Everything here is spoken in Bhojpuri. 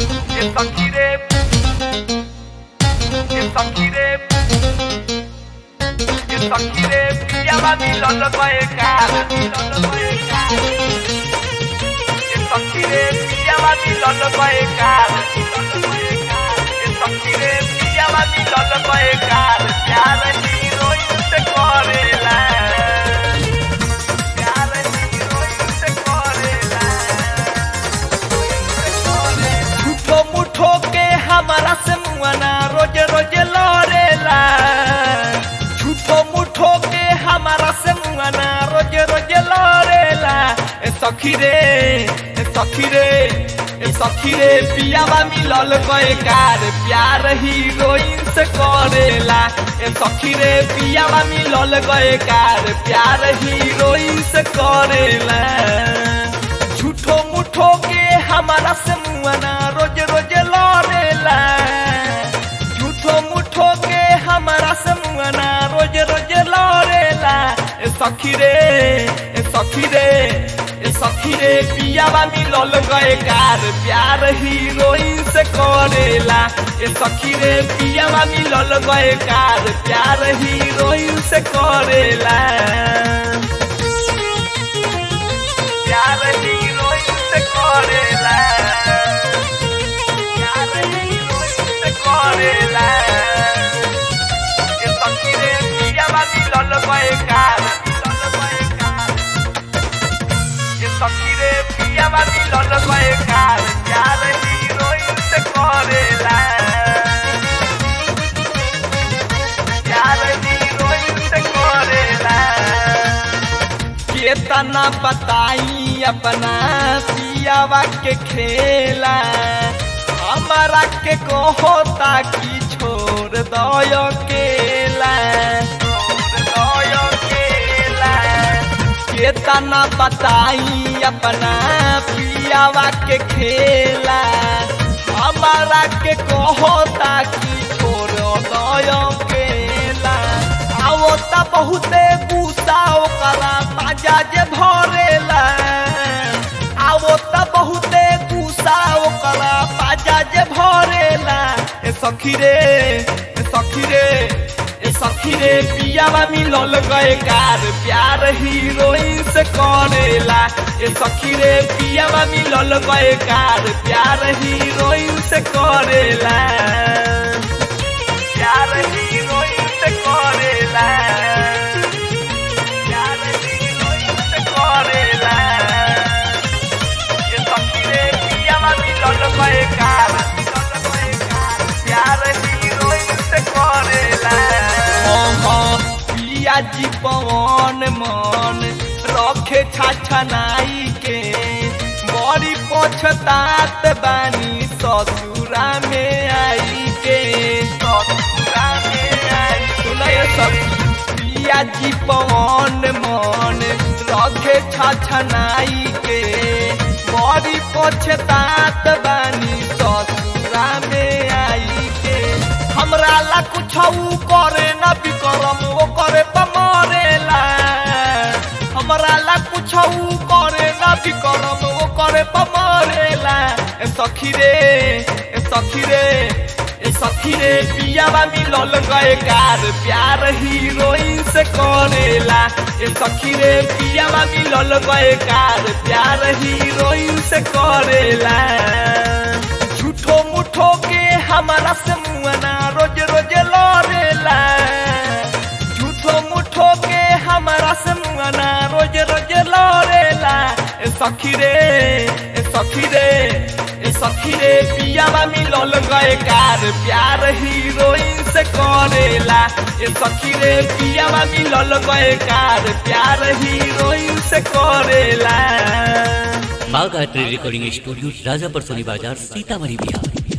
It's a kid. It's a kid. It's a kid. Llámame y lo loco de cara. It's a kid. Llámame y lo loco de cara. It's a kid. Llámame y lo loco de cara. Ya retiro y se corre la. Ya retiro y se corre la. झूठो मुठो के हमारा से मुआना रोज रोज लड़ेला झूठो मुठो के हमारा से मुआना रोज रोज लड़ेला ए सखी रे ए सखी रे ए सखी रे पियावा मिलल गए कार प्यार हीरोइन से करेला ए सखी रे पियावा मिलल गए कार प्यार हीरोइन से करेला झूठो मुठो के हमारा से मुआना रोज रोज लड़ेला झूठो मुठो के हमारा से मुआना रोज रोज लड़ेला ए सखी रे ए सखी रे ए सखी रे पियावा मिलल गए कार प्यार हीरोइन से करेला ए सखी रे पियावा मिलल गए कार प्यार हीरोइन से करेला प्यार हीरोइन से करेला प्यार हीरोइन से करेला ये सखीरे पियावा मिलल गए कार मिलल गए कार ये सखीरे पियावा मिलल गए कार प्यार हीरोइन से करेला प्यार हीरोइन से करेला केतना बताई अपना पियावा के खेला हमारा के कहता कि छोड़ दो केला छोड़ दो केला केतना बताई अपना पियावा के खेला हमारा के कहता कि छोड़ दो केला आओ त बहुते गुस्सा ओकरा पाजा जे भरेला आओ त बहुते गुस्सा ओकरा पाजा जे भरेला ए सखी रे ए सखी रे ए सखी रे पियावा मिलल गए कार प्यार हीरोइन से करेला ए सखी रे पियावा मिलल गए कार प्यार हीरोइन से करेला प्यार हीरोइन से करेला प्यार हीरोइन से करेला ये सखीरे पियावा मिलल गए कार मिलल गए कार प्यार हीरोइन से करेला पिया जी पवन मन रखे छाछनाई के बड़ी पछतात बानी ससुरा में आई के ससुरा में आई सुनाय सब पिया जी पवन मन रखे छाछनाई के बड़ी पछतात बानी ससुरा में आई के हमरा ला कुछ करे न बिकरम वो करे पमरेला हमरा ला कुछ करे न बिकरम वो करे पमरेला ए सखी रे ए सखी रे ए सखी रे पियावा मिलल गए कार प्यार हीरोइन से करेला ए सखी रे पियावा मिलल गए कार प्यार हीरोइन से करेला झूठो मुठो के हमारा से मुआना रोज रोज लड़ेला झूठो मुठो के हमारा से मुआना रोज रोज लड़ेला ए सखी रे ए सखी रे ए सखी रे पियावा मिलल गए कार प्यार हीरोइन से करेला ए सखी रे पियावा मिलल गए कार प्यार हीरोइन से करेला बाघ art recording studio Rajapar Soni बाजार सीतामढ़ी बिहार